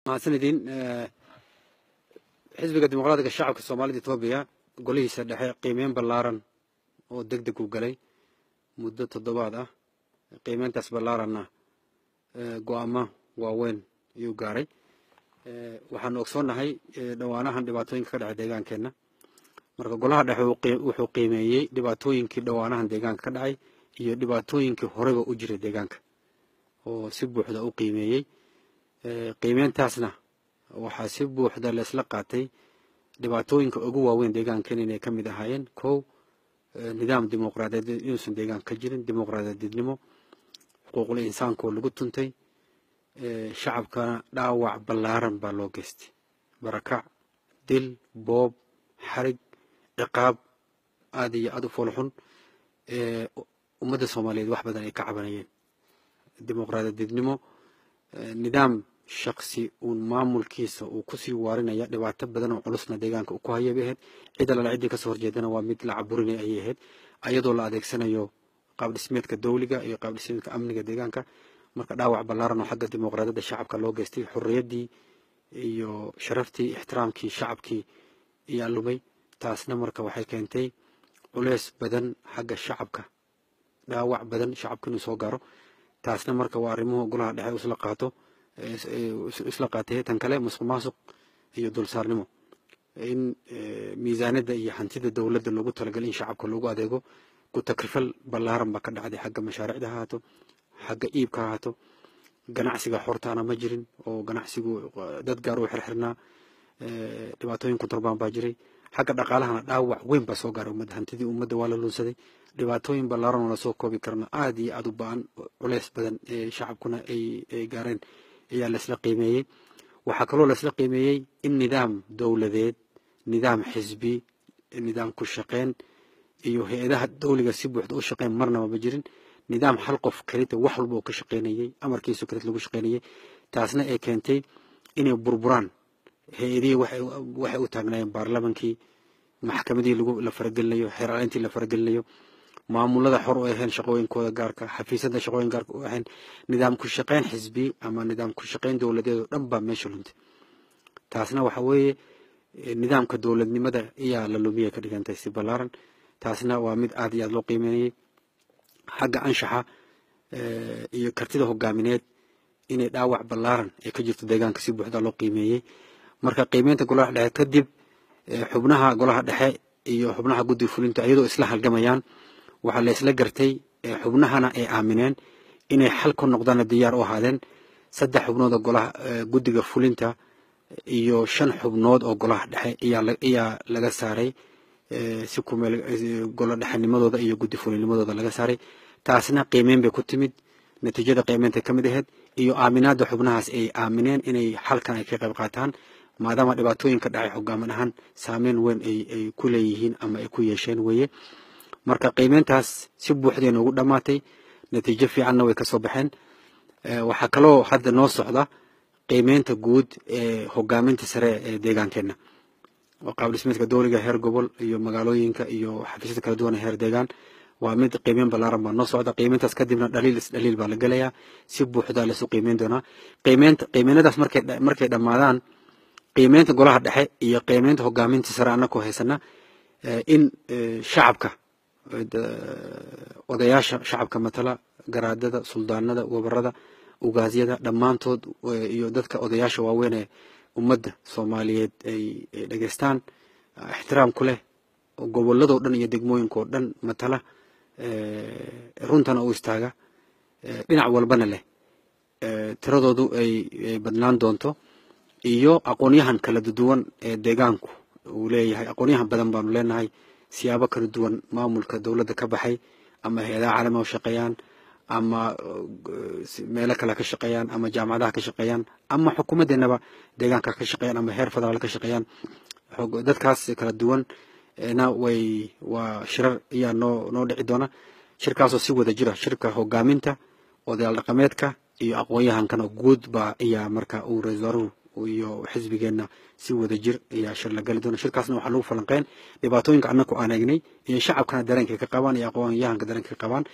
mahadsanidin xisbiga dimuqraadiga shacabka soomaalida etoobiya golihiisa dhexe qiimeyn ballaaran oo deg deg u galay muddo toddobaad ah qiimeyntaas ballaaranna go-aamo waaweyn ayuu gaaray waxaanu ogsoonnahay dhowaanahan dhibaatooyinka ka dhacay deegaankeenna marka golaha dhexe wuxuu qiimeeyey dhibaatooyinkii dhowaanahan deegaanka ka dhacay iyo dhibaatooyinkii horeba u jiray deegaanka oo si buuxda u qiimeeyey qiimeyntaasna waxaa si buuxda laisla qaatay dhibaatooyinka ugu waaweyn deegaankan inay ka mid ahaayeen kow nidaam dimuqraadiyadeed inuusan deegaanka ka jirin dimuqraadiyadeednimo xuquuqul insaankaoo lagu tuntay shacabkana dhaawac ballaaran baa loo geystay barakac dil boob xarig ciqaab aada iyo aada u foolxun ummadda soomaaliyeed wax badan ay ka cabanayeen dimuqraadiyadeednimo nidaam shaksi uun maamulkiisa uu kusii waarinaya dhibaato badan oo culusna deegaanka uu ku haya bay ahayd cid alala ciddii kasoo horjeedana waa mid la caburinay ayay ahayd ayadoo la adeegsanayo qaab dhismeedka dawliga iyo qaab dhismeedka amniga deegaanka marka dhaawac ballaaran oo xagga dimuqraadiyadda shacabka loo geystay xorriyaddii iyo sharaftii ixtiraamkii shacabkii ayaa lumay taasna marka waxay keentay culeys badan xagga shacabka dhaawac badan shacabka inuu soo gaaro taasna marka waa arrimuhu golaha dhexe isla qaato isla qaatay tan kale musuq maasuq iyo dulsaarnimo in miisaaniyadda iyo hantida dowladda loogu talagalay in shacabka loogu adeego ku takrifal ballaaran baa ka dhacday xagga mashaariicda ha haato xagga iibka ha haato ganacsiga xortaana ma jirin oo ganacsigu dad gaar u xirxirnaa dhibaatooyin kontorbaan baa jiray xagga dhaqaalahana dhaawac weyn baa soo gaaray ummadda hantidii ummadda waa la lunsaday dhibaatooyin ballaaran oo lasoo koobi karna aada iyo aada u ba-an culeys badan ee shacabkuna ay gaareen ayaa laisla qiimeeyey waxaa kaloo laisla qiimeeyey in nidaam dowladeed nidaam xisbi nidaam ku shaqeyn iyo hay-adaha dowliga si buuxda u shaqeyn marnaba ma jirin nidaam hal qof kelita wax walba oo ka shaqeynayey amarkiisu kelit lagu shaqeynayey taasna ay keentay inay burburaan hay-adihii waxay u taagnaayeen baarlamankii maxkamadihii la faragelinayo xeeraalintii la faragelinayo maamulada xor u ahayn shaqooyinkooda gaarka xafiisyada shaqooyin gaarka u ahayn nidaam ku shaqeyn xisbi ama nidaam ku shaqeyn dowladeed oo dhan baa meesha luntay taasna waxa weeye nidaamka dowladnimada ayaa la lumiyay ka dhigantay si ballaaran taasna waa mid aada iyo aada loo qiimeynayay xagga anshaxa iyo kartida hogaamineed inay dhaawac ballaaran ay ka jirto deegaanka si buuxda loo qiimeeyey marka qiimeynta golaha dhexe kadib xubnaha golaha dhexe iyo xubnaha guddi fulinta iyadoo isla halgamayaan waxaa la isla gartay xubnahana ay aamineen inay xal ku noqdaana diyaar u ahaadeen saddex xubnood oo golaha guddiga fulinta iyo shan xubnood oo golaha dhexe ayaa laga saaray si kumeel golo dhexenimadooda iyo guddi fulinnimadooda laga saaray taasna qiimeyn bay ku timid natiijada qiimeynta ka mid ahayd iyo aaminaadda xubnahaas ay aamineen inay xalkan ay ka qayb qaataan maadaama dhibaatooyinka dhacay hogaamin ahaan saameyn weyn ay ku leeyihiin ama ay ku yeesheen weeye marka qiimeyntaas si buuxday noogu dhammaatay natiijo fiicanna way ka soo baxeen waxaa kaloo hadda noo socda qiimeynta guud ee hogaaminta sare ee deegaankeenna oo qaab dhismeedka dowliga heer gobol iyo magaalooyinka iyo xafiisyada kala duwan ee heer deegaan waa mid qiimeyn ballaaran baa noo socda qiimeyntaas kadibna dhaliil isdhaliil baa la gelayaa si buuxda lasu qiimeyn doonaa qiimeynta qiimeynadaas markay markay dhammaadaan qiimeynta golaha dhexe iyo qiimeynta hogaaminta sare annakoo haysana in shacabka odayaasha shacabka matala garaadada suldaanada wabarada ugaasyada dhammaantood iyo dadka odayaasha waaweyn ee ummadda soomaaliyeed ay dhegeystaan ixtiraam ku leh gobolladoo dhan iyo degmooyinkoo dhan matala runtana u istaaga dhinac walbana leh tiradoodu ay badnaan doonto iyo aqoonyahan kala duwan ee deegaanku uu leeyahay aqoonyahan badan baanu leenahay siyaabo kala duwan maamulka dowladda ka baxay ama hay-adaha caalamiga u shaqeeyaan ama meelo kale ka shaqeeyaan ama jaamacadaha ka shaqeeyaan ama xukuumaddeenaba deegaanka ka shaqeeyaan ama heer federaal ka shaqeeyaan dadkaas kala duwan na way waa shirar ayaa noo noo dhici doona shirkaasoo si wada jira shirka hogaaminta odayaal dhaqameedka iyo aqoon-yahankana guud baa ayaa marka uu ra-isul wasaaruhu iyo xisbigeenna si wada jir ayaa shir la gali doona shirkaasna waxaa lagu falanqeyn dhibaatooyinka annaku aan eegnay iyo shacabkana dareenka ka qabaan iyo aqoon-yahanka dareenka ka qabaan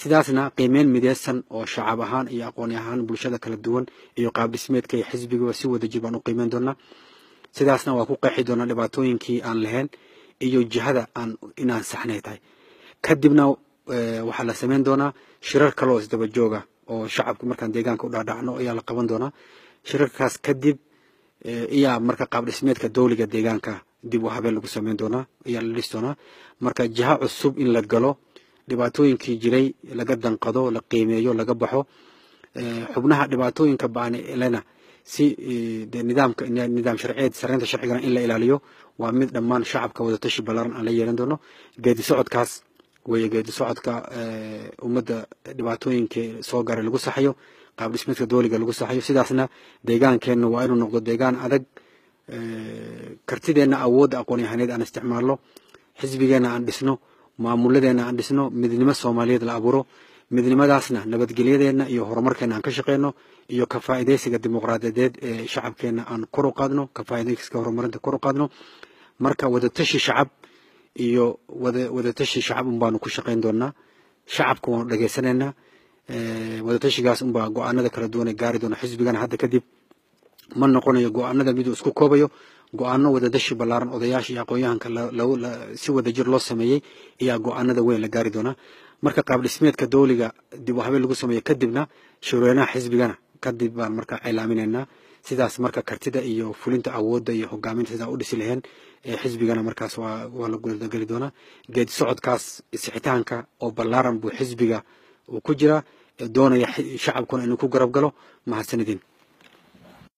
sidaasna qiimeyn mideysan oo shacab ahaan iyo aqooni ahaan bulshada kala duwan iyo qaab dhismeedka iyo xisbigaba si wada jir baan u qiimeyn doonaa sidaasna waa ku qeexi doonaa dhibaatooyinkii aan lahayn iyo jihada aan inaan saxnay tahay kadibna waxaa la samayn doonaa shirar kale oo isdaba jooga oo shacabka markaan deegaanka u dhaadhacno ayaa la qaban doonaa shirarkaas kadib iyaa marka qaab dhismeedka dowliga deegaanka dib u habeen lagu samayn doonaa ayaa la dhis doonaa marka jiha cusub in la galo dhibaatooyinkii jiray laga danqado la qiimeeyo laga baxo xubnaha dhibaatooyinka baanlena si nidaamka nidaam sharciyeed sareynta sharcigana in la ilaaliyo waa mid dhammaan shacabka wadatashi ballaaran aan la yeelan doono geedi socodkaas weeye geedi socodka ummadda dhibaatooyinkii soo garay lagu saxayo qaab dhismeedka dooliga lagu saxayo sidaasna deegaankeenna waa inuu noqdo deegaan adag kartideenna awoodda aqoon yahaneed aan isticmaalno xisbigeenna aan dhisno maamuladeenna aan dhisno midnimo soomaaliyeed la abuuro midnimadaasna nabadgelyadeenna iyo horumarkeenna aan ka shaqeyno iyo ka faa'iidaysiga dimuqraadiyadeed ee shacabkeenna aan kor u qaadno ka faa'iidaysiga horumarinta kor u qaadno marka wadatashi shacab iyo wada wadatashi shacab un baanu ku shaqayn doonaa shacabka waanu dhageysanaynaa wadatashigaas unbaa go-aanada kala duwan ee gaari doona xisbigana hadda kadib ma noqonayo go-aanada miduu isku koobayo go-aano wadadashi ballaaran odayaasha iyo aqoon-yahanka si wadajir loo sameeyey ayaa go-aanada weyn la gaari doonaa marka qaab dhismeedka dowliga dib u habeen lagu sameeyo kadibna shirweynaha xisbigana kadib baan marka cilaaminaynaa sidaas marka kartida iyo fulinta awoodda iyo hogaaminta sidaa u dhisi laheen xisbigana markaas waa la gudageli doonaa geedi socodkaas sixitaanka oo ballaaran buu xisbiga uu ku jiraa doonaya shacabkuna inuu ku garab galo mahadsanidin